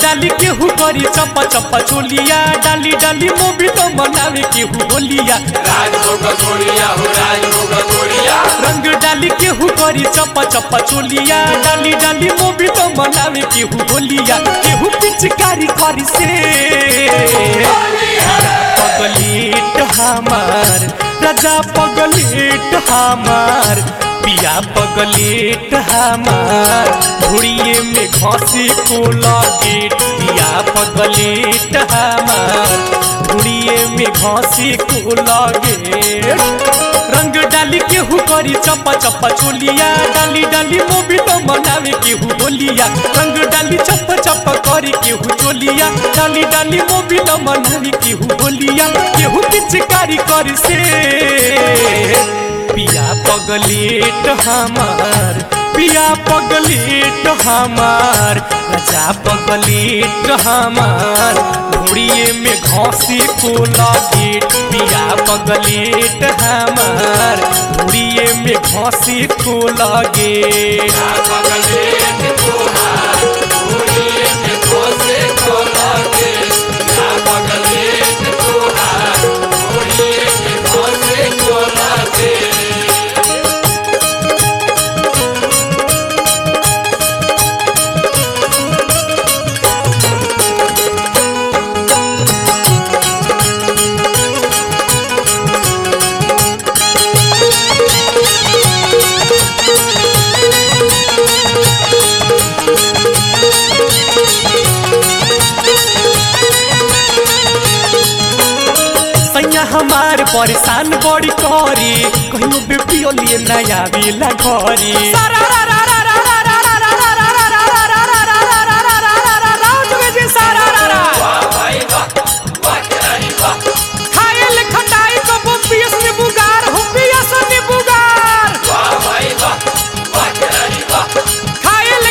डाली केहू करी चप्पा चप्पा चोलिया डाली डाली मोबी तो मनावे केहू होलिया राजभोग गोड़िया हो राजभोग गोड़िया रंग डाली केहू करी चप्पा चप्पा चोलिया डाली डाली मोबी तो मनावे केहू होलिया केहू पिचकारी करी से पगलेट हमार राजा पगलेट हमार पिया पगलेट हमार घुड़िए में घसी को गेट पिया पगलेट हमार घुड़िए में घसी को गेट रंग डाली केहू करी चप्पा चप्पा चोलिया डाली डाली मोबी तो मनावे केहू होलिया रंग डाली चप्पा चप्पा करी केहू चोलिया डाली डाली मोबी तो मनावे केहू होलिया केहू पिचकारी करी से पिया पगलेट हमार पिया पगलेट हमार राजा पगलेट हमार घोड़िए में घसी को गेट पिया पगलेट हमार घोड़िए में घसी को गेट पगलेट तोहार गोड़िए में घोसे को लागे ना पगलेट तोहार गोड़िए में घोसे को लागे सैया हमार परेशान बड़ी करी कहियो बेपियो लिए नया बेला घरी वाह भाई वाह वाह तेरी वाह वाह भाई वाह वाह तेरी वाह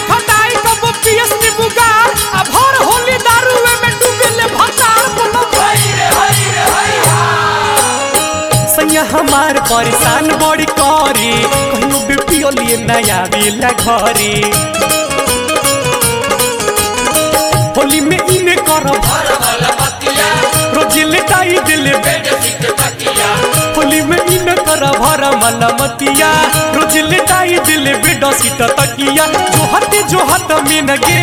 हाय रे हाय रे हाय सैया हमार परेशान बड़ी करी कहियो बेपियो लिए नया बेला घरी होली में इने करब हर वाला मतिया रोज लेटाई दिल बेड सीट तकिया होली में इन कर भर मलमतिया रोज लेटाई दिल बेड सीट तकिया जो हट जो हट में गे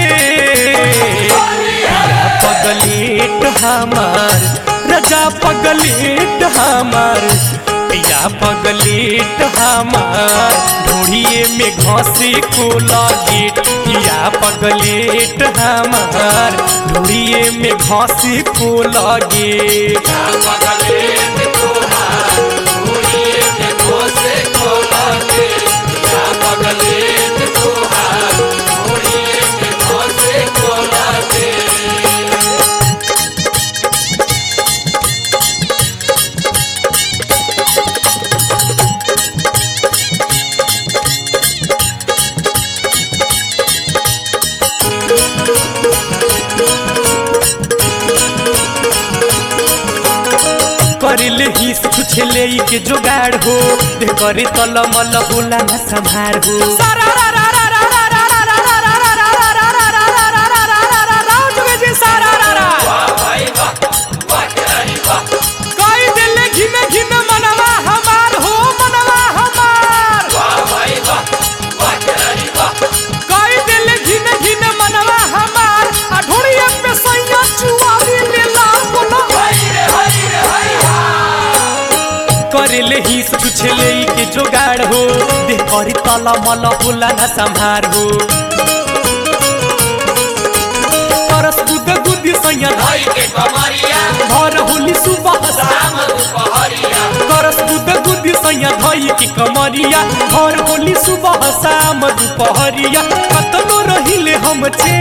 पगलेट हमार राजा पगलेट हमार पिया पगलेट हमार ढूढ़िए में घसी को गेट पिया पगलेट हमार ढूढ़िए में घसी को गेट ना पगलेट तोहार गोड़िए में घोसे को लागे ना पगलेट तोहार गोड़िए में घोसे को लागे करिले हिस कुछ ले के जोगाड़ हो दे करे तल मल होला न संभार हो वाह भाई वाह वाह तेरी वाह वाह भाई वाह वाह तेरी वाह हाय रे हाय रे हाय करिले हिस कुछ ले के जोगाड़ हो दे करे तल मल होला न संभार हो परस गुद गुदी सैया भाई के कमरिया भर होली सुबह शाम दुपहरिया करस गुद गुदी सैया धई की कमरिया भर होली सुबह शाम दुपहरिया कतनो रहिले हम छे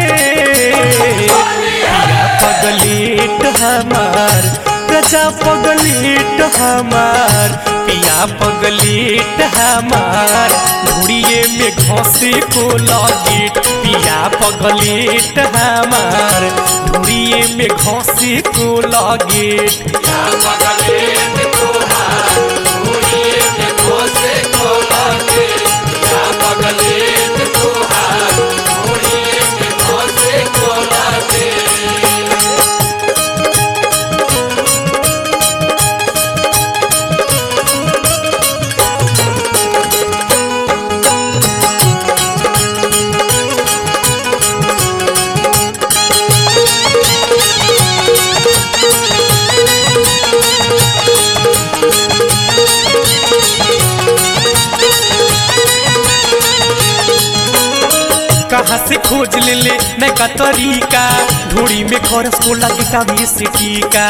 पिया पगलेट हमार प्रजा पगलेट हमार पिया पगलेट हमार घुड़िए में घसे को गेट पिया पगलेट हमार घुड़िए में घसे को गेट ना पगलेट तोहार गोड़िए में घोसे को लागे ना पगलेट तोहार गोड़िए में घोसे को लागे नैका तरीका ढोड़ी में खरस को लगे टावी से टीका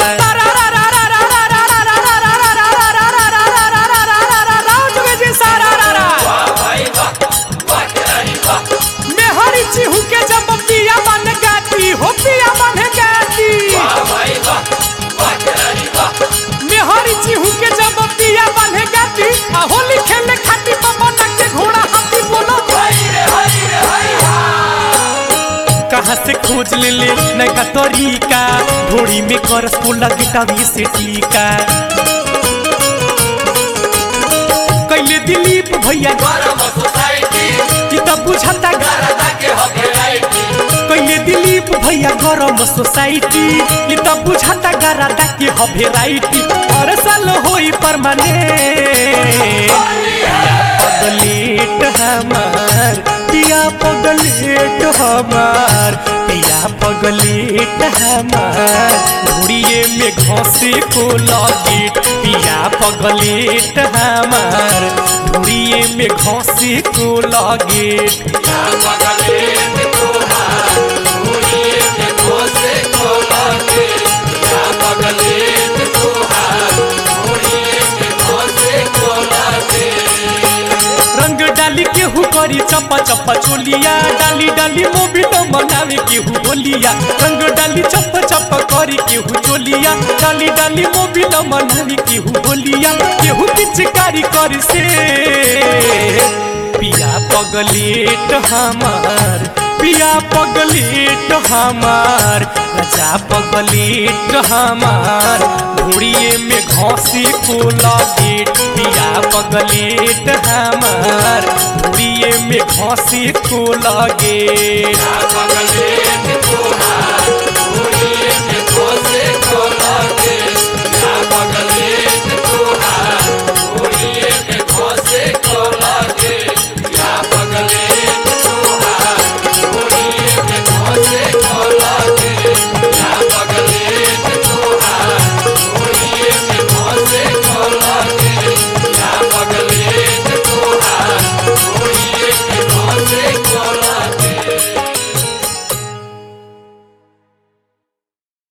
वाह भाई वाह वाह खिलाड़ी वाह मेहरी चिहू के जब पिया बन गाती हो पिया बन गाती वाह भाई वाह वाह खिलाड़ी वाह मेहरी चिहू के जब पिया बन गाती आ होली खेले खाती पवन के घोड़ा हाथी बोलो हाय रे हाय रे हाय कहाँ से खोज ले ले नैका तरीका ढोड़ी में करस को लगे टावी से टीका कैले दिलीप भैया गरम सोसाइटी कि तब बुझाता गा गरदा के हो भेराइटी कैले दिलीप भैया गरम सोसाइटी कि तब बुझाता गरादा के ह भेराइटी हर साल होई परमानेंट पगलेट हमार पिया पगलेट हमार पिया पगलेट हमार घुड़िए में घसे को लगे पिया पगलेट हमार घुड़िए में घसे को लगे या पगले में तोहार मुड़िए में घोसे को लागे या पगले में तोहार मुड़िए में घोसे को लागे रंग डाली केहू करी चप्पा चप्पा चोलिया डाली डाली मोबिल मनावे केहू बोलिया रंग डाली चप्पा चप्पा करी केहू चोलिया डाली डाली मोबिल मनावे केहू बोलिया केहू पिचकारी कर से पिया पगलेट हमार पिया पगलेट हमार राजा पगलेट हमार घोड़िए में घोसी को लगे पिया पगलेट हमार घोड़िए में घोसी को लगे या पगले में तोहार